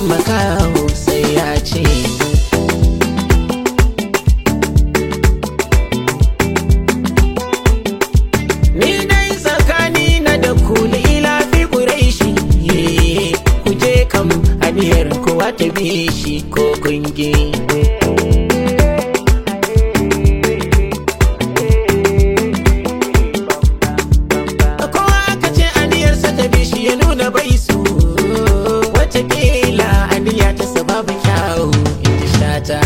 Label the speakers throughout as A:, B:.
A: makaho sai ya ce Ni dai tsakani na da kuli ila fi ƙuraishi ku je kam aniyar kowa ta bi shi ko kungi. Kowa aka ce aniyarsa ta bi shi ya nuna bai su watakila aniya ta sababu kyawu in ji shata.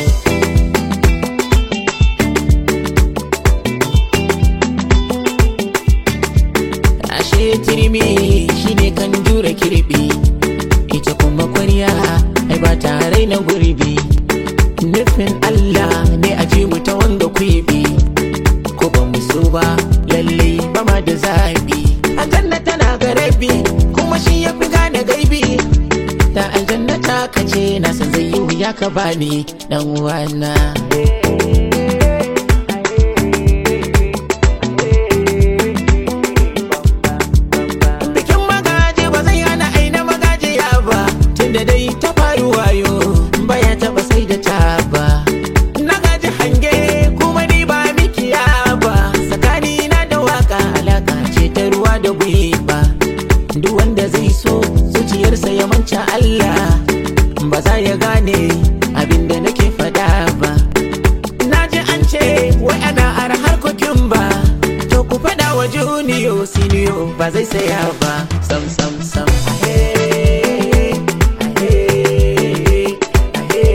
A: ashe turmi shine kan jure kirbi ita kuma kwarya ai ba ta raina gurbi nufin Allah ne a ji mu ta wanga kwibi ko ba mu so ba lalle ba ma da zabi aljanna tana ga rabi kuma shi ya fi gane gaibi da aljanna ta kace na san zai yi wuya ka bani dan uwana bikin magaji ba zai hana aina magajiya ba tunda dai ta faru wayo baya taba sai da ta ba na gaji hange kuma ni ba mikiya ba tsakani na da waka alaka ce ta ruwa da gwiwa duk wanda zai so zuciyarsa ya manca Allah ba za ya gane abin da nake fada ba na ji an ce wai ana ara harkokin ba to ku fada wa juniyo siniyo ba zai saya ba sam sam sam ahe, ahe, ahe,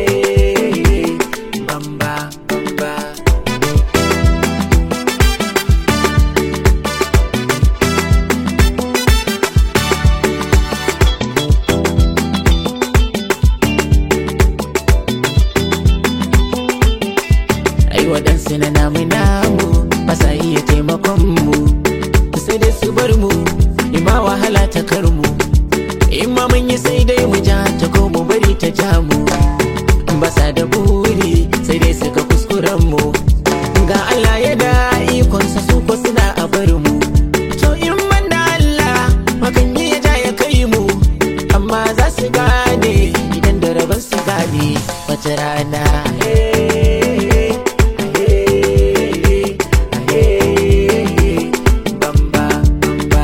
A: bamba bamba ai waɗansu na namu namu ba sa iya taimakon mu sai dai su bar mu in ma wahala ta kar mu in ma mun yi sai dai mu ja ta ko mu bari ta ja mu ba sa da buri sai dai su ga kuskuren mu ga Allah ya da ikonsa su ko suna a bar mu to in man da Allah makan yi ya ja ya kai mu amma za su gane idan da rabon su gane wata rana eh, eh, eh, bamba bamba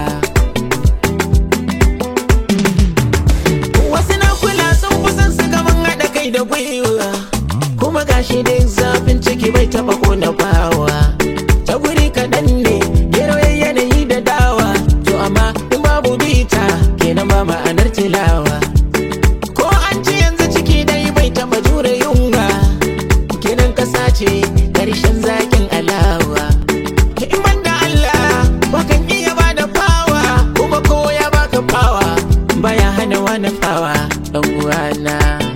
A: Wasu na kula sun kusan su gaban haɗa kai da gwiwa Kuma gashi dai zafin ciki bai taɓa kona bawa Ta guri kaɗan ne gero ya yanayi da dawa To amma in babu bita kenan ba ma'anar tilawa Ko an ci yanzu ciki dai bai taɓa jure yunwa Kenan kasa ce ƙarshen zakin alawa In ban da Allah bakan iya ba da fawa Kuma ko ya baka fawa baya hana wani fawa ɗan uwana